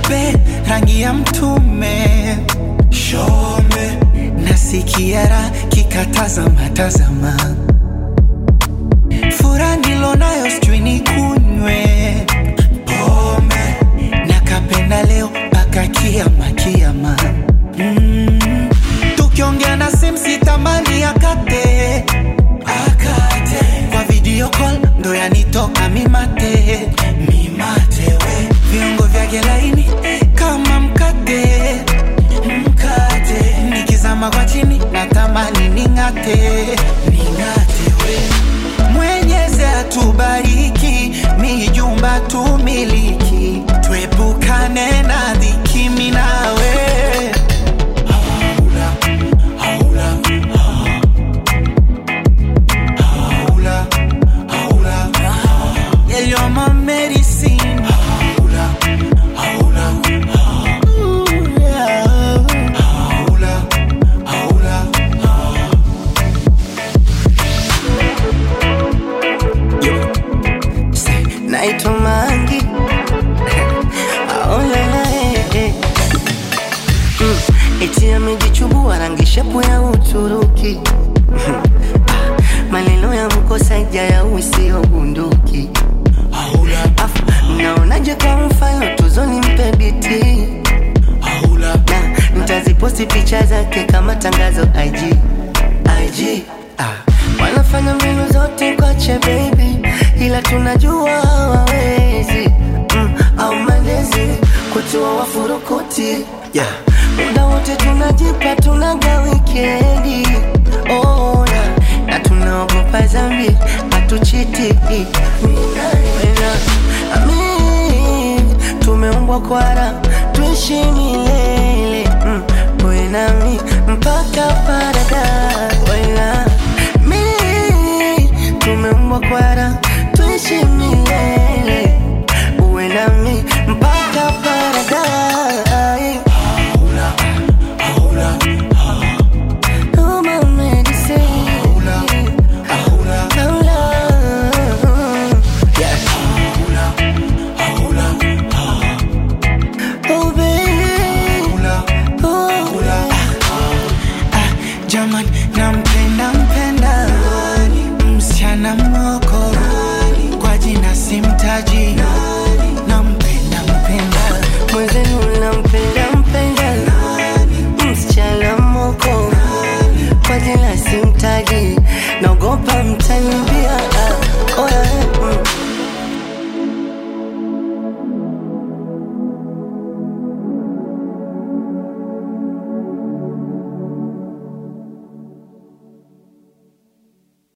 cheupe rangi ya mtume shome nasikia raha kikatazama tazama fura nilonayo sijui nikunywe pombe nakapenda leo mpaka kiama kiama mm. tukiongea na simu sitamani akate akate kwa video call ndo yanitoka mimate mimate we viungo vyake laini kama mkate mkate nikizama kwa chini natamani ning'ate ning'ate we mwenyezi atubariki mijumba tumiliki tuepukane na dhiki minawe haula, haula, haula, haula. Yeah, you're my medicine. Haula, haula, Ooh, yeah. Haula, haula, Say, naitwa Mangi aolala eh, eh. Mm, eti amejichubua rangi shepu ya Uturuki Ah, maneno ya mkosaja ya usio bunduki haula, Afu, mnaonaje kwa mfano tuzoni mpe biti haula. na nitaziposti picha zake kama tangazo IG, IG. Ah, wanafanya mbinu zote kwache baby, ila tunajua hawawezi mm, au malezi kutua wafurukuti yeah. Muda wote tunajipa tunaga wikendi oh, na, na tunaogopa zambi hatuchiti Mina, amin, tumeumbwa kwara tuishi milele mm, wewe nami mpaka paradise wewe na mi tumeumbwa kwara tuishi milele uwe nami mpaka paradise Oh, my medicine. Hola. Yeah. Oh, baby. Oh, Ah, Jaman, nampenda mpenda msichana moko kwa jina simtaji nampenda mpenda mwenzenu nampenda mpenda msichana moko kwa jina simtaji naogopa mtanimbia